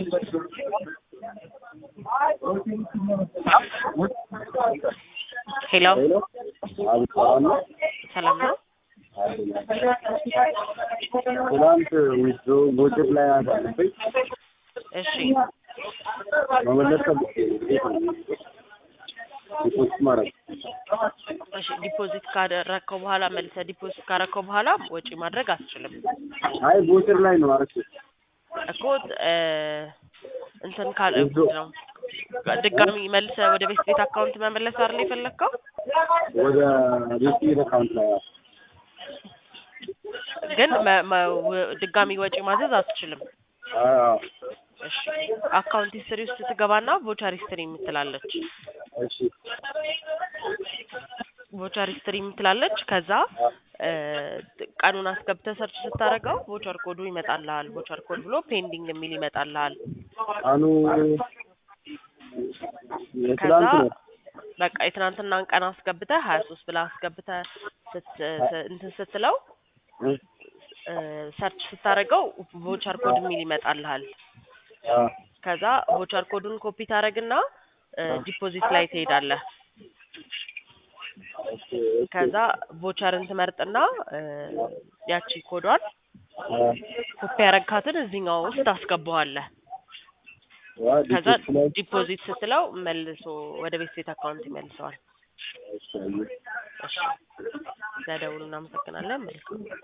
ሄሎ ሄሎ አቤት ሰላም ነው? ሰላም ነው? ትናንት ዊዝድሮ ጎጭት ላይ አሳልፈኝ እሺ መመለስ ከብቼ እንዴት ነው? ሪፖርት ማድረግ እሺ ዲፖዚት ካደረግከው በኋላ መልሰህ ዲፖዚት ካደረግከው በኋላ ወጪ ማድረግ አትችልም አይ ጎጭት ላይ ነው አረክ እኮ እ እንትን ካለ ነው ድጋሚ መልሰህ ወደ ቤት ቤት አካውንት መመለስ አይደል የፈለግከው? ወደ ቤት ቤት አካውንት ላይ ግን መ- መ- ወ- ድጋሚ ወጪ ማዘዝ አትችልም። አዎ እሺ አካውንት ሂስትሪ ውስጥ ትገባና ቮቸር ሂስትሪ የምትላለች እሺ ቮቸር ሂስትሪ የምትላለች ከዛ እ ቀኑን አስገብተህ ሰርች ስታደርገው ቮቸር ኮዱ ይመጣልሃል። ቮቸር ኮድ ብሎ ፔንዲንግ የሚል ይመጣልሃል። አኑ ከዛ የትላንት ነው በቃ የትናንትናን ቀን አስገብተህ ሀያ ሶስት ብለህ አስገብተህ ስት ስ- እንትን ስትለው እ እ ሰርች ስታደርገው ቮቸር ኮድ የሚል ይመጣልሃል። አ ከዛ ቮቸር ኮዱን ኮፒ ታደርግና እ ዲፖዚት ላይ ትሄዳለህ። ኦኬ ከዛ ቮቸርን ትመርጥና እ ያቺ ኮዷን አ ኮፒ ያረግካትን እዚህኛው ውስጥ ታስገባዋለህ። ዋ ከዛ ዲፖዚት ላይ ዲፖዚት ስትለው መልሶ ወደ ቤት ቤት አካውንት ይመልሰዋል። እሺ አየሁ። እሺ ስለደውሉ እናመሰግናለን። መልካም